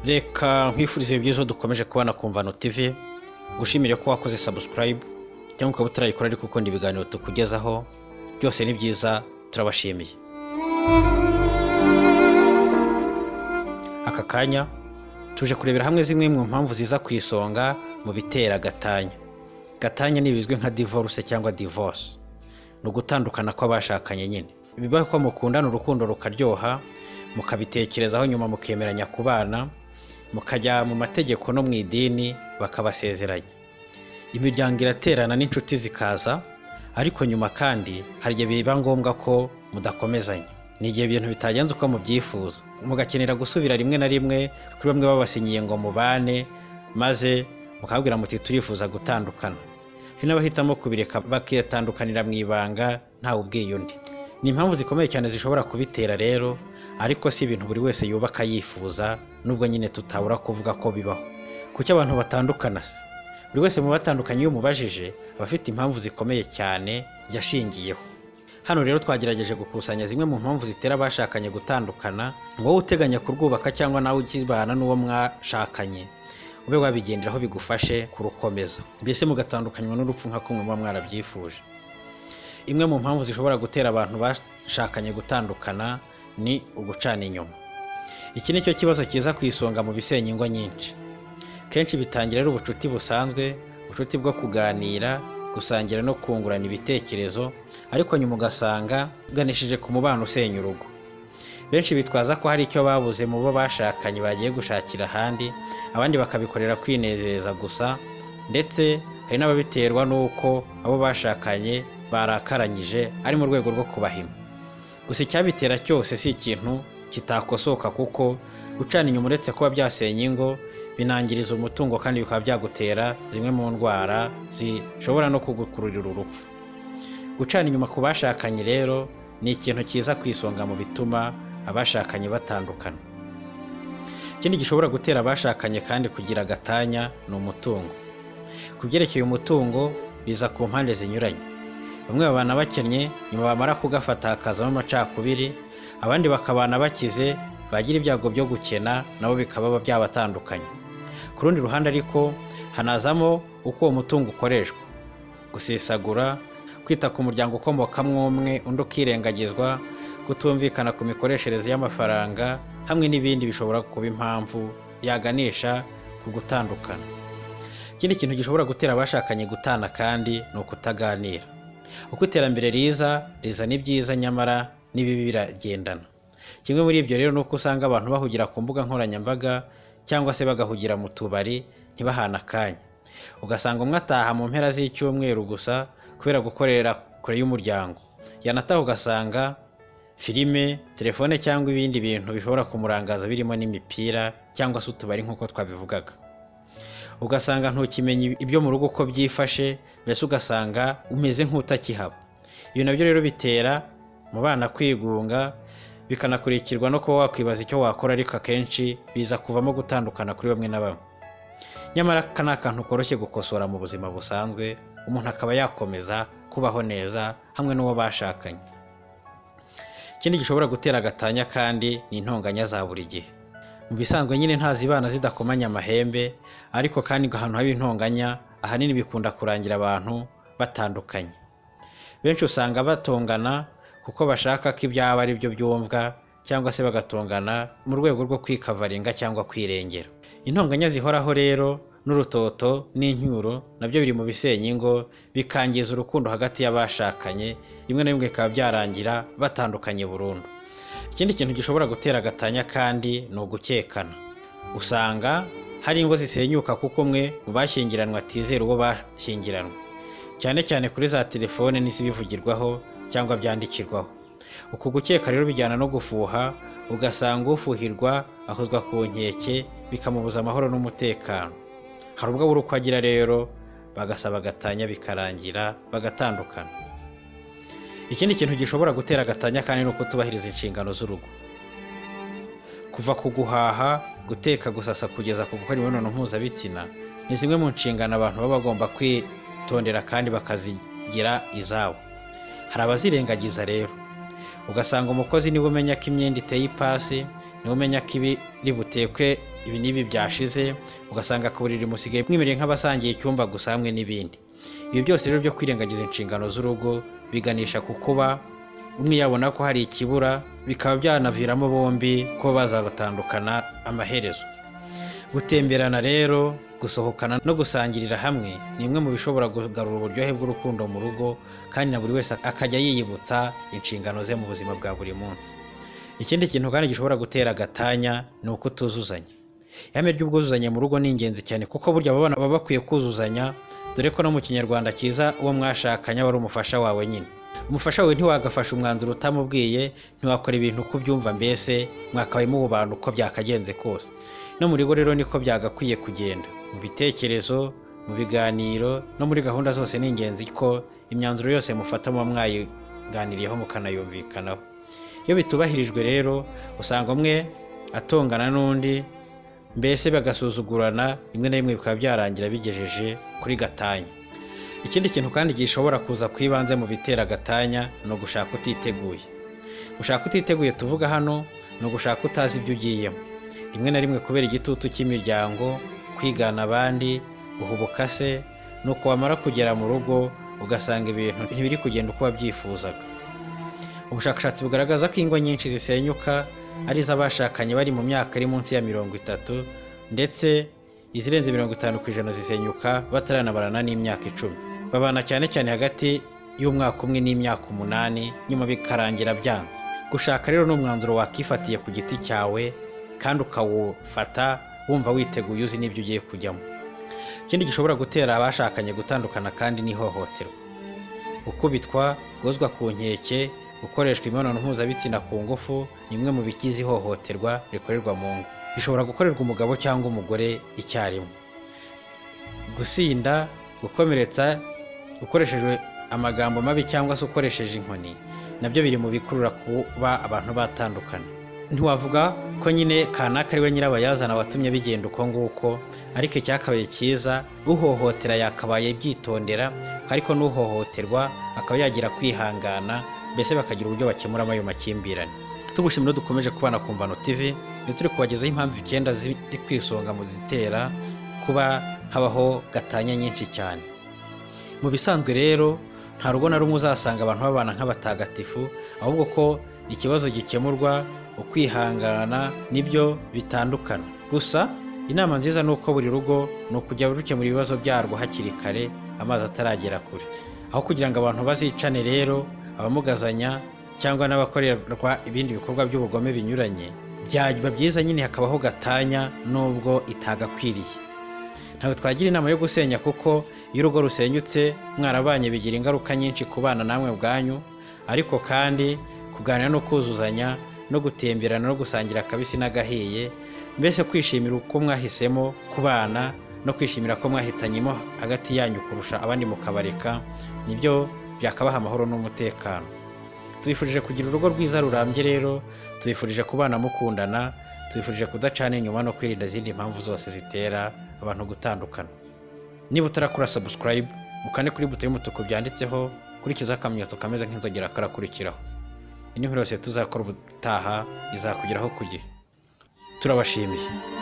reka nkwifurize byiza dukomeje kubona ku mvano tv gushimire ko wakoze subscribe cyangwa ukaba utarayikora ariko ukunda ibiganiro tukugezaho byose ni byiza turabashimiye aka kanya tuje kurebera hamwe zimwe mu mpamvu ziza ku isonga mu bitera gatanya gatanya ni ibizwi nka divorce cyangwa divorce ni ugutandukana kw'abashakanye nyine bibaho ko mukundana urukundo rukaryoha mukabitekerezaho nyuma mukemeranya kubana mukajya mu mategeko no mu idini bakabasezeranya imiryango iraterana n'inshuti zikaza ariko nyuma kandi hari igihe biba ngombwa ko mudakomezanya ni igihe ibintu bitagenze uko mubyifuza mugakenera gusubira rimwe na rimwe kuri bamwe babasinyiye ngo mubane maze mukabwira muti turifuza gutandukana hari n'abahitamo kubireka bakitandukanira mu ibanga ntawe ubwiye undi ni impamvu zikomeye cyane zishobora kubitera rero ariko si ibintu buri wese yubaka yifuza nubwo nyine tutabura kuvuga ko bibaho kuki abantu batandukana se buri wese mu batandukanye iyo umubajije aba afite impamvu zikomeye cyane yashingiyeho hano rero twagerageje gukusanya zimwe mu mpamvu zitera abashakanye gutandukana ngo wowe uteganya kurwubaka cyangwa nawe ukibana n'uwo mwashakanye ube wabigenderaho bigufashe kurukomeza mbese mugatandukanywa n'urupfu nka kumwe muba mwarabyifuje imwe mu mpamvu zishobora gutera abantu bashakanye gutandukana ni ugucana inyuma iki ni cyo kibazo kiza ku isonga mu bisenya ingo nyinshi kenshi bitangira ari ubucuti busanzwe ubucuti bwo kuganira gusangira no kungurana ibitekerezo ariko nyuma ugasanga uganishije ku mubano usenya urugo benshi bitwaza ko hari icyo babuze mu bo bashakanye bagiye gushakira ahandi abandi bakabikorera kwinezeza gusa ndetse hari n'ababiterwa n'uko abo bashakanye barakaranyije ari mu rwego rwo kubahima gusa icyabitera cyose si ikintu kitakosoka kuko gucana inyuma uretse kuba byasenya ingo binangiriza umutungo kandi bikaba byagutera zimwe mu ndwara zishobora no kugukururira urupfu gucana inyuma ku bashakanye rero ni ikintu cyiza ku isonga mu bituma abashakanye batandukana ikindi gishobora gutera abashakanye kandi kugira agatanya ni umutungo ku byerekeye umutungo biza ku mpande zinyuranye bamwe babana bakennye nyuma bamara kugafata hakazamo amacakubiri abandi bakabana bakize bagira ibyago byo gukena nabo bikaba byabatandukanye ku rundi ruhande ariko hanazamo uko uwo mutungo ukoreshwa gusesagura kwita ku muryango ukomokamo umwe undi ukirengagizwa kutumvikana ku mikoreshereze y'amafaranga hamwe n'ibindi bishobora kuba impamvu yaganisha ku gutandukana ikindi kintu gishobora gutera abashakanye gutana kandi ni ukutaganira uko iterambere riza rizana ibyiza nyamara n'ibibi biragendana kimwe muri ibyo rero ni uko usanga abantu bahugira ku mbuga nkoranyambaga cyangwa se bagahugira mu tubari ntibahane akanya ugasanga umwe ataha mu mpera z'icyumweru gusa kubera gukorera kure y'umuryango yanataha ugasanga filime telefone cyangwa ibindi bintu bishobora kumurangaza birimo n'imipira cyangwa se utubari nk'uko twabivugaga ugasanga ntukimenya ibyo mu rugo uko byifashe mbese ugasanga umeze nk'utakihaba ibi nabyo rero bitera mu bana kwigunga bikanakurikirwa no kuba wakwibaza icyo wakora ariko akenshi biza kuvamo gutandukana kuri bamwe na bamwe nyamara aka ni akantu koroshye gukosora mu buzima busanzwe umuntu akaba yakomeza kubaho neza hamwe n'uwo bashakanye ikindi gishobora gutera agatanya kandi ni intonganya za buri gihe mu bisanzwe nyine ntazibana zidakomanya amahembe ariko kandi ahantu haba intonganya ahanini bikunda kurangira abantu batandukanye benshi usanga batongana kuko bashaka ko ibyaba ari byo byumvwa cyangwa se bagatongana mu rwego rwo kwikavaringa cyangwa kwirengera intonganya zihoraho rero n'urutoto n'inyuro nabyo biri mu bisenya ingo bikangiza urukundo hagati y'abashakanye rimwe na rimwe bikaba byarangira batandukanye burundu ikindi kintu gishobora gutera agatanya kandi ni ugukekana usanga hari ingo zisenyuka kuko umwe mu bashyingiranwa atizera uwo bashyingiranwa cyane cyane kuri za telefone n'izibivugirwaho cyangwa byandikirwaho uku gukeka rero bijyana no gufuha ugasanga ufuhirwa ahozwa ku nkeke bikamubuza amahoro n'umutekano hari ubwo abura uko agira rero bagasaba agatanya bikarangira bagatandukana ikindi kintu gishobora gutera agatanya kandi ni ukutubahiriza inshingano z'urugo kuva ku guhaha guteka gusasa kugeza ku gukora imibonano mpuzabitsina ni zimwe mu nshingano abantu baba bagomba kwitondera kandi bakazigira izabo hari abazirengagiza rero ugasanga umukozi niwe umenya ko imyenda iteye ipasi niwe umenya ko ibi ributekwe ibi n'ibi byashize ugasanga ku buriri musigaye mwimereye nk'abasangiye icyumba gusa hamwe n'ibindi ibi byose rero byo kwirengagiza inshingano z'urugo biganisha ku kuba umwe yabona ko hari ikibura bikaba byanaviramo bombi kuba bazabatandukana amaherezo gutemberana rero gusohokana no gusangirira hamwe ni imwe mu bishobora kugarura uburyohe bw'urukundo mu rugo kandi na buri wese akajya yiyibutsa inshingano ze mu buzima bwa buri munsi ikindi kintu kandi gishobora gutera agatanya ni ukutuzuzanya ihame ry'ubwuzuzanye mu rugo ni ingenzi cyane kuko burya aba bana baba bakwiye kuzuzanya dore ko no mu kinyarwanda cyiza uwo mwashakanye aba ari umufasha wawe nyine umufasha wawe ntiwagafasha umwanzuro utamubwiye ntiwakora ibintu uko ubyumva mbese mwakabaye mubana uko byakagenze kose no mu rugo rero niko byagakwiye kugenda mu bitekerezo mu biganiro no muri gahunda zose ni ingenzi ko imyanzuro yose mufata muba mwayiganiriyeho mukanayumvikanaho iyo bitubahirijwe rero usanga umwe atongana n'undi mbese bagasuzugurana rimwe na rimwe bikaba byarangira bigejeje kuri gatanya ikindi kintu kandi gishobora kuza ku ibanze mu bitera agatanya ni ugushaka utiteguye gushaka utiteguye tuvuga hano ni ugushaka utazi ibyo ugiyemo rimwe na rimwe kubera igitutu cy'imiryango kwigana abandi guhubuka se nuko wamara kugera mu rugo ugasanga ibintu ntibiri kugenda uko wabyifuzaga ubushakashatsi bugaragaza ko ingo nyinshi zisenyuka ari iz'abashakanye bari mu myaka iri munsi ya mirongo itatu ndetse izirenze mirongo itanu ku ijana zisenyuka bataranabarana n'imyaka icumi babana cyane cyane hagati y'umwaka umwe n'imyaka umunani nyuma bikarangira byanze gushaka rero ni umwanzuro wakifatiye ku giti cyawe kandi ukawufata wumva witeguye uzi n'ibyo ugiye kujyamo ikindi gishobora gutera abashakanye gutandukana kandi ni ihohoterwa gukubitwa gozwa ku nkeke gukoreshwa imibonano mpuzabitsina ku ngufu ni imwe mu bigize ihohoterwa rikorerwa mu ngo bishobora gukorerwa umugabo cyangwa umugore icyarimwe gusinda gukomeretsa ukoreshejwe amagambo mabi cyangwa se ukoresheje inkoni nabyo biri mu bikurura kuba abantu batandukana ntiwavuga ko nyine kanaka ari we nyirabayazana watumye bigenda uko nguko ariko icyakabaye cyiza uhohotera yakabaye byitondera ariko n'uhohoterwa akaba yagira kwihangana mbese bakagira uburyo bakemuramo ayo makimbirane tugushimira dukomeje kubana ku mvano TV ni turi kubagezaho impamvu icyenda ziri ku isonga mu zitera kuba habaho gatanya nyinshi cyane mu bisanzwe rero nta rugo na rumwe uzasanga abantu babana nk'abatagatifu ahubwo ko ikibazo gikemurwa ukwihangana nibyo bitandukana gusa inama nziza ni uko buri rugo ni ukujya rukemura ibibazo byarwo hakiri kare amazi ataragera kure aho kugira ngo abantu bazicane rero abamugazanya cyangwa n'abakorerwa ibindi bikorwa by'ubugome binyuranye byaba byiza nyine hakabaho gatanya nubwo itagakwiriye ntabwo twagira inama yo gusenya kuko iyo urugo rusenyutse mwarabanye bigira ingaruka nyinshi ku bana namwe ubwanyu ariko kandi kuganira no kuzuzanya no gutemberana no gusangira akabisi n'agahiye mbese kwishimira uko mwahisemo ku bana no kwishimira ko mwahitanyemo hagati yanyu kurusha abandi mukabareka nibyo byakabaha amahoro n'umutekano tubifurije kugira urugo rwiza rurambye rero tubifurije kubana mukundana tubifurije kudacana inyuma no kwirinda izindi mpamvu zose zitera abantu gutandukana niba utarakora sabusikarayibu ukane kuri buto y'umutuku byanditseho kurikizaho akamenyetso kameze nk'inzogera karakurikiraho iyi ni yose tuzakora ubutaha izakugeraho ku gihe turabashimiye